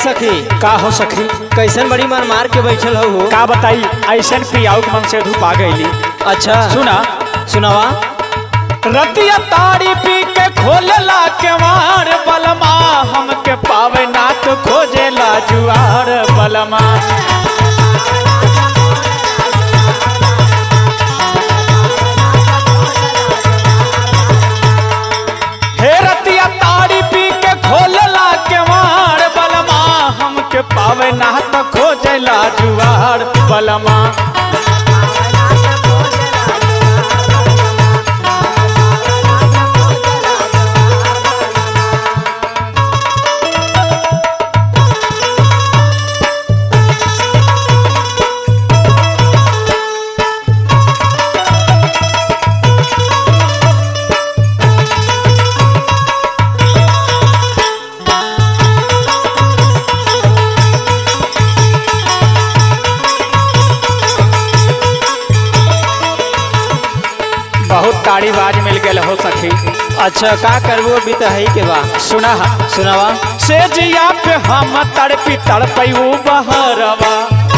सखी का हो सखी कैसन बड़ी मार मार के बैठल हो का बताई ऐसन पियाऊ के मन से धूप आ गईली अच्छा सुना सुनावा रतिया ताड़ी पी के खोलला केवार बलमा हमके पावे ना तो खोजेला जुआर बलमा हे रतिया ताड़ी पी के खोलला केवार बलमा हमके पावे ना तो खोजेला जुआर बलमा बहुत ताड़ी बाज मिल गए हो सखी अच्छा का करबो अभी तो है के बा सुना सुनावा से जिया पे हम तड़पी तड़पयू बहरवा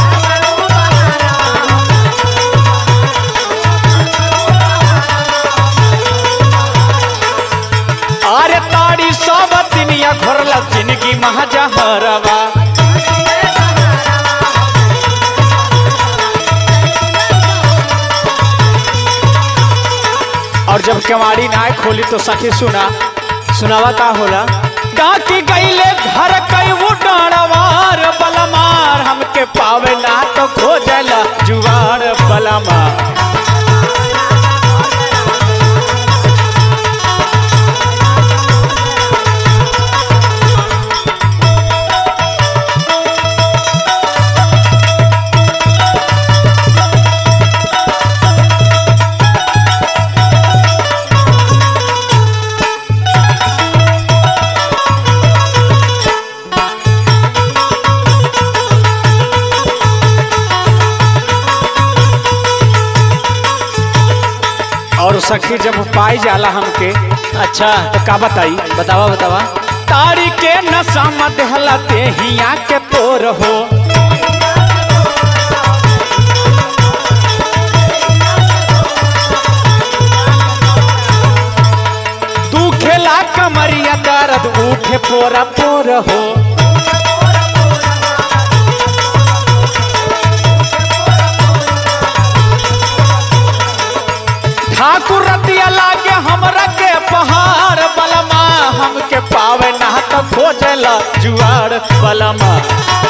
अरे ताड़ी सब तिनिया घोरला जिंदगी महाजहरवा और जब केवाड़ी ना खोली तो सखी सुना सुनावा का होला डाकी गईले घर कई वो डाणवार बलमार हमके पावे ना तो खोजला जुआर बलमार और सखी जब पाई जाला हमके अच्छा तो का बताई बतावा बतावा तारी के नशा मत हलते हिया के तोर हो तू खेला कमरिया दर्द उठे पोरा पोर हो ठाकुर रतिया लागे हमरा के पहाड़ बलमा हमके पावे ना तो खोजला जुआर बलमा